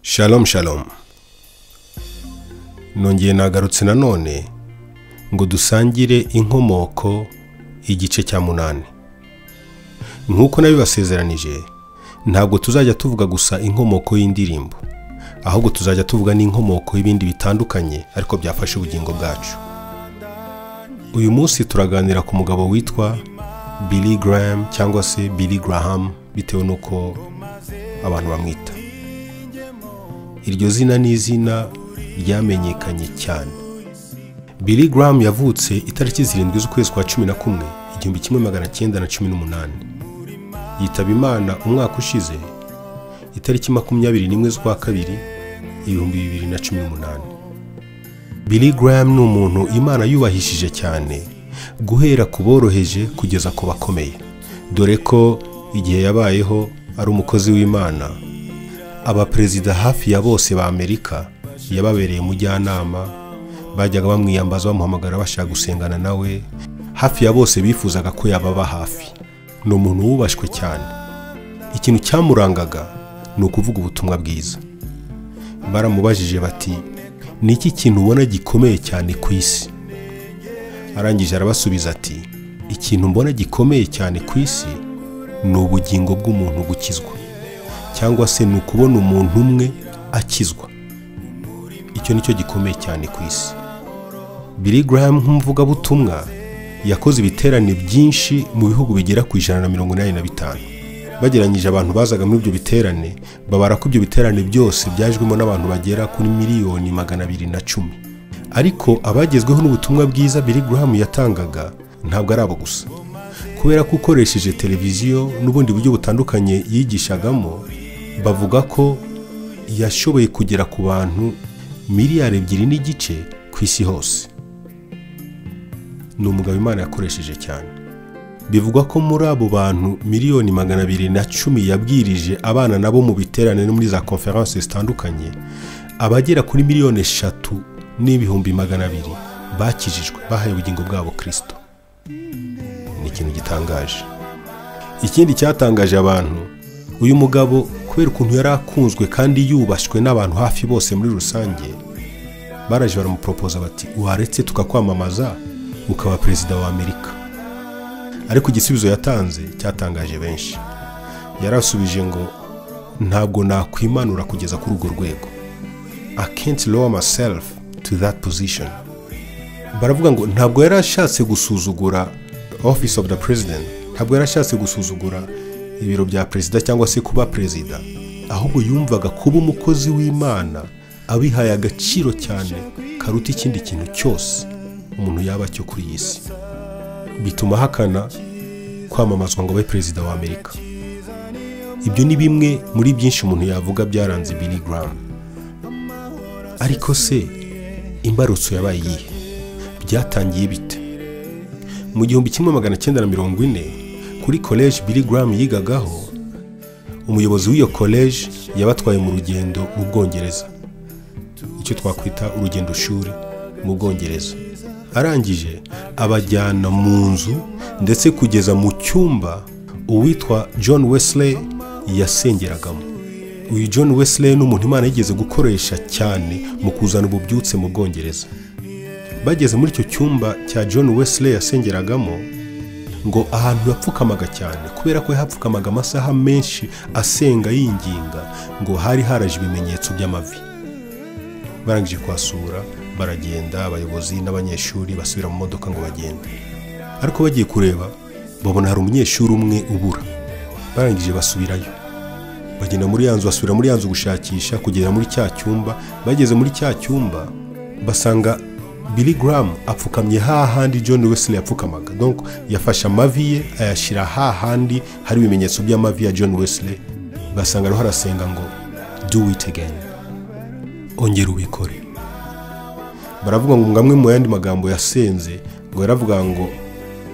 shalom shalom nongeye nagarutse nanone ngo dusangire inkomoko igice cya munani nk'uko nabibasezeranije ntabwo tuzajya tuvuga gusa inkomoko y'indirimbo ahubwo tuzajya tuvuga n'inkomoko y'ibindi bitandukanye ariko byafashe ubugingo bwacu uyu munsi turaganira ku mugabo witwa Billy Graham cyangwa se Billy Graham bitewe n'uko abantu bamwita iryo zina ni izina ryamenyekanye cyane Billy Graham yavutse itariki zirindwi z'ukwezi kwa cumi na kumwe igihumbi kimwe magana cyenda na cumi n'umunani yitaba imana umwaka ushize itariki makumyabiri n'imwe z'ukwa kabiri ibihumbi bibiri na cumi n'umunani Billy Graham ni umuntu imana yubahishije cyane guhera ku boroheje kugeza ku bakomeye dore ko igihe yabayeho ari umukozi w'imana abaperezida hafi ya bose ba amerika yababereye umujyanama bajyaga bamwiyambaza bamuhamagara bashaka gusengana nawe hafi ya bose bifuzaga ko yababa hafi ni umuntu wubashywe cyane ikintu cyamurangaga ni ukuvuga ubutumwa bwiza baramubajije bati ni iki kintu ubona gikomeye cyane ku isi arangije arabasubiza ati ikintu mbona gikomeye cyane ku isi ni ubugingo bw'umuntu gukizwa cyangwa se ni ukubona umuntu umwe akizwa icyo ni cyo gikomeye cyane ku isi Billy Graham nk'umuvugabutumwa yakoze ibiterane byinshi mu bihugu bigera ku ijana na mirongo inani na bitanu bageranyije abantu bazaga muri ibyo biterane babara ko ibyo biterane byose byajwemo n'abantu bagera kuri miliyoni magana abiri na cumi ariko abagezweho n'ubutumwa bwiza Billy Graham yatangaga ntabwo ari abo gusa kubera ko ukoresheje televiziyo n'ubundi buryo butandukanye yigishagamo bavuga ko yashoboye kugera ku bantu miliyari ebyiri n'igice ku isi hose ni umugabo imana yakoresheje cyane bivugwa ko muri abo bantu miliyoni magana abiri na cumi yabwirije abana nabo mu biterane no muri za konferanse zitandukanye abagera kuri miliyoni eshatu n'ibihumbi magana abiri bakijijwe bahaye ubugingo bwabo kirisito ni ikintu gitangaje ikindi cyatangaje abantu uyu mugabo kubera ukuntu yari akunzwe kandi yubashywe n'abantu hafi bose muri rusange baraje baramuporopoza bati waretse tukakwamamaza ukaba perezida wa amerika ariko igisubizo yatanze cyatangaje benshi yarasubije ngo ntabwo nakwimanura kugeza kuri urwo rwego i can't lower myself to that position baravuga ngo ntabwo yari ashatse gusuzugura office of the president ntabwo yari ashatse gusuzugura ibiro bya perezida cyangwa se kuba perezida ahubwo yumvaga kuba umukozi w'imana abihaye agaciro cyane karuta ikindi kintu cyose umuntu yaba cyo kuri iyi si bituma ahakana kwamamazwa ngo abe perezida wa amerika ibyo ni bimwe muri byinshi umuntu yavuga byaranze Billy Graham ariko se imbarutso yabaye iyihe byatangiye bite mu gihumbi kimwe magana cyenda na mirongo ine kuri koleji Billy Graham yigagaho umuyobozi w'iyo koleji yabatwaye mu rugendo mu bwongereza icyo twakwita urugendo shuri mu bwongereza arangije abajyana mu nzu ndetse kugeza mu cyumba uwitwa John Wesley yasengeragamo uyu John Wesley ni umuntu imana yigeze gukoresha cyane mu kuzana ububyutse mu bwongereza bageze muri icyo cyumba cya John Wesley yasengeragamo ngo ahantu yapfukamaga cyane kubera ko yahapfukamaga amasaha menshi asenga yinginga ngo hari haraje ibimenyetso by'amavi barangije kuhasura baragenda abayobozi n'abanyeshuri basubira mu modoka ngo bagende ariko bagiye kureba babona hari umunyeshuri umwe ubura barangije basubirayo bagenda muri ya nzu basubira muri ya nzu gushakisha kugera muri cya cyumba bageze muri cya cyumba basanga Billy Graham apfukamye hahandi John Wesley yapfukamaga donc yafashe amavi ye ayashyira hahandi hari ibimenyetso by'amavi ya John Wesley basanga ariho arasenga ngo do it again ongera ubikore baravuga ngo ngamwe mu yandi magambo yasenze ngo yaravuga ngo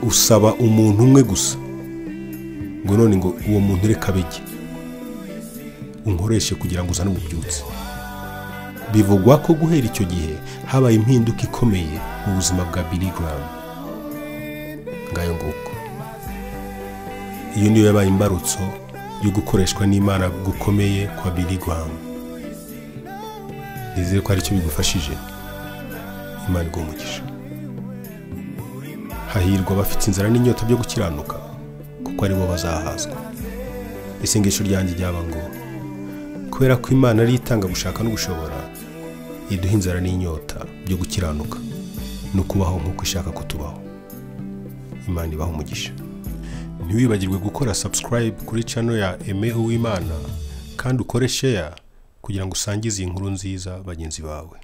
usaba umuntu umwe gusa ngo none ngo uwo muntu reka bige unkoreshe kugira ngo uzane ububyutse bivugwa ko guhera icyo gihe habaye impinduka ikomeye mu buzima bwa Billy Graham ngayo nguko iyo niyo yabaye imbarutso yo gukoreshwa n'imana gukomeye kwa Billy Graham nizere ko hari icyo bigufashije imana iguha umugisha hahirwa abafite inzara n'inyota byo gukiranuka kuko ari bo bazahazwa isengesho ryanjye ryaba ngo kubera ko imana ari itanga gushaka no gushobora iduha inzara n'inyota byo gukiranuka no kubaho nk'uko ishaka kutubaho imana ibaha umugisha ntiwibagirwe gukora subscribe kuri channel ya Aime Uwimana kandi ukore share kugira ngo usangize iyi nkuru nziza bagenzi bawe